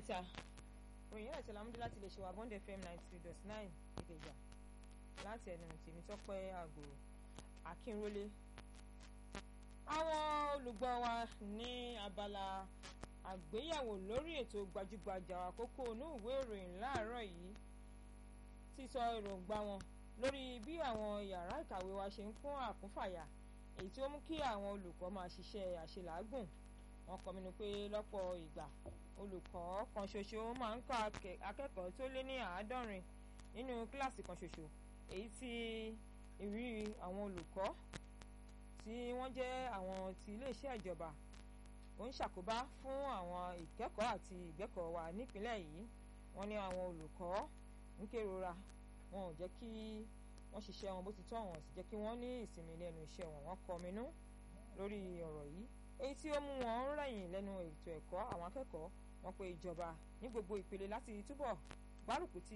mẹ́ta ròyìn ẹ̀sẹ̀ lámúdé láti lè ṣe wà bond fm ninety dot nine ìkẹjà láti ẹnu tèmi tọ́pẹ́ àgòrò akínrólé àwọn olùgbọ́ wa ní abala àgbéyẹ̀wò lórí ètò gbajúgbajà àkókò inú ìwé ìròyìn láàárọ̀ yìí ti sọ èròǹgbà wọn lórí bí àwọn yàrá ìkàwé wa ṣe ń kún àkúnfàyà èyí tí ó mú kí àwọn olùkọ́ máa ṣiṣẹ́ àṣelàágùn wọn kọminú pé lọ́pọ̀ ìgbà olùkọ́ kan ṣoṣo máa ń kọ́ akẹ́kọ̀ọ́ tó lé ní àádọ́rin nínú kíláàsì kan ṣoṣo èyí tí ìrírí àwọn olùkọ́ tí wọ́n jẹ́ àwọn ti iléeṣẹ́ ìjọba ó ń ṣàkóbá fún àwọn ìkẹ́kọ̀ọ́ àti ìgbẹ́kọ̀ọ́ wa nípínlẹ̀ yìí wọ́n ní àwọn olùkọ́ ń kérora wọn ò jẹ́ kí wọ́n ṣiṣẹ́ wọn bó ti tọ́ wọn sì jẹ́ kí wọ́n ní ìsinmi lẹ́nu iṣẹ́ wọn wọ́n kọminú lórí ọ̀rọ̀ yìí èyí tí ó mú wọn ń rẹ̀yìn lẹ́nu ètò ẹ̀kọ́ àwọn akẹ́kọ̀ọ́ wọn pé ìjọba ní gbogbo ìpele láti túbọ̀ gbárùkù ti